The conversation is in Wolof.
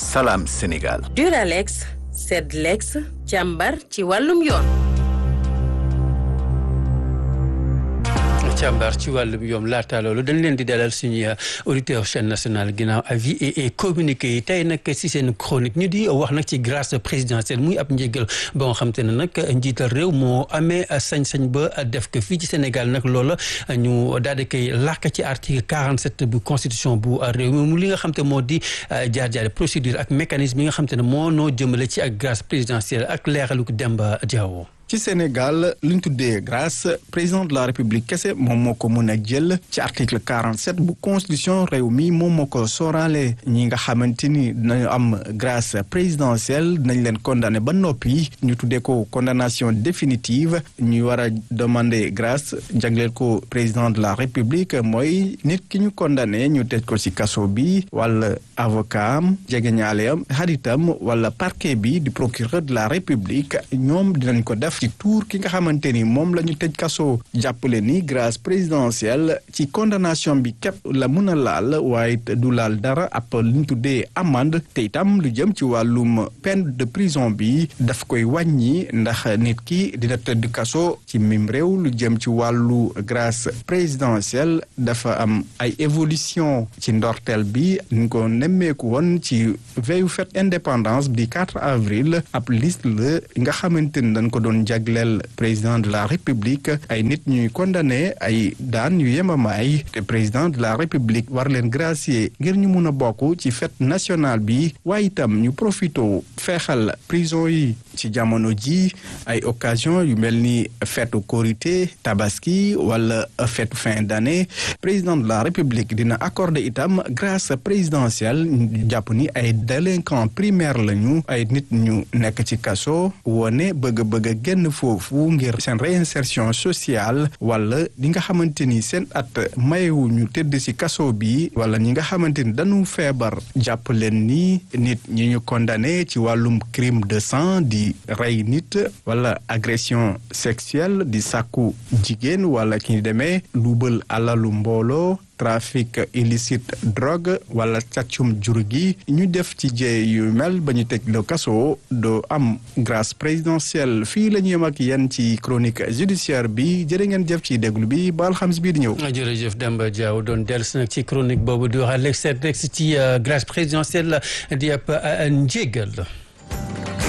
Salam Sénégal. Duralex Sedlex càmbar ci wàllum yoon. càmbar ci wàllum yoom laata loolu dañ leen di dalal suñu auditeur chaîne nationale ginnaaw avis et communiqué yi tey nag si seen chronique ñu di wax nag ci grâce présidentielle muy ab njëgal ba nga xam te ne nag njiital réew moo amee sañ-sañ ba def ko fii ci Sénégal nag loola ñu daal di koy làkk ci article 47 bu constitution bu réew mi mu li nga xam te moo di jaar-jaari procédure ak mécanisme yi nga xam te ne moo noo jëmale ci ak grâce présidentielle ak leeralu ko Demba Diawo ci Sénégal li ñu tuddee grâce président de la république kese moom moo ko mën a jël ci article 47 bu constitution réew mi moom moo ko sooraale ñi nga xamante ni dinañu am grâce présidentielle dinañ leen condamné ba noppi ñu tuddee ko condamnation définitive ñu war a demander grâce jagleel ko président de la république mooy nit ki ñu condamné ñu tëj ko ci kaso bi wala avocat am jegeñaaleem xaritam wala parquet bi du procureur de la république ñoom dinañ ko def ci tuur ki nga xamante ni moom la ñu tëj kaso jàppale ni grâce présidentielle ci condamnation bi képp la mun a laal waaye du laal dara ab li ñu tuddee amende te itam lu jëm ci wàllum peine de prison bi daf koy wàññi ndax nit ki dina tëdd kaso ci mim réew lu jëm ci wàllu grâce présidentielle dafa am ay évolution ci ndorteel bi ñu ko nemmeeku woon ci veillu fête indépendance di 4 avril ab liste la nga xamante ni dañ ko doon jagleel président de la république ay nit ñuy condamné ay daan yu yemamaay te président de la république war leen gracier ngir ñu mun a bokk ci fête nationale bi waaye itam ñu profito feexal prison yi ci jamono ji ay occasion yu mel ni feetu korité tabaski wala feetu fin d'année président de la république dina accorder itam grâce présidentielle jàpp ni ay délinquants primaires lañu ay nit ñu nekk ci kaso wone bëgg-bëgg a génn foofu ngir seen réinsertion sociale wala ñi nga xamante ni seen at mayewu ñu tëdd ci kaso bi wala ñi nga xamante ni dañu feebar jàpp leen ni nit ñi ñu condamné ci wàllum crime de sang di rey nit wala agression sexuelle di sàkku jigéen wala ki demee luubal alalu mbooloo trafic illicite drogue wala càccum jur gi ñu def ci jee yu mel ba ñu teg le kaso doo am grâce présidentielle fii la ñu yem ak yéen ci chronique judiciaire bi jërë ngeen jëf ci déglu bi ba alxames bii di ñëw. jërëjëf Demba Diaw doon dellusi nag ci chronique boobu di wax Alex ci grâce présidentielle di ab njégal